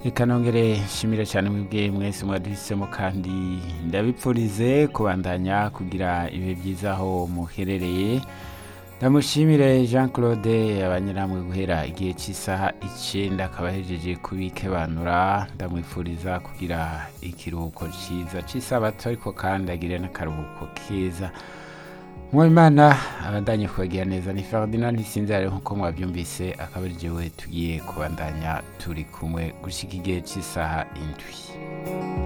reka nongere nshimire cyane mwebwe mwese mwaduhisemo kandi ndabipfurize kubandanya kugira ibihe byiza aho muherereye ndamushimire jean claude abanyiramwe guhera igihe cy'isaha icyenda akaba ahejeje kubikebanura ndamwifuriza kugira ikiruhuko cyiza cy'isabato ariko kandi agire n'akaruhuko keza mwimana abandanye kubagira neza ni ferdinand ntisinzare nk'uko mwabyumvise akaba ari jewe tugiye kubandanya turi kumwe gushyika igihe cy'isaha indwi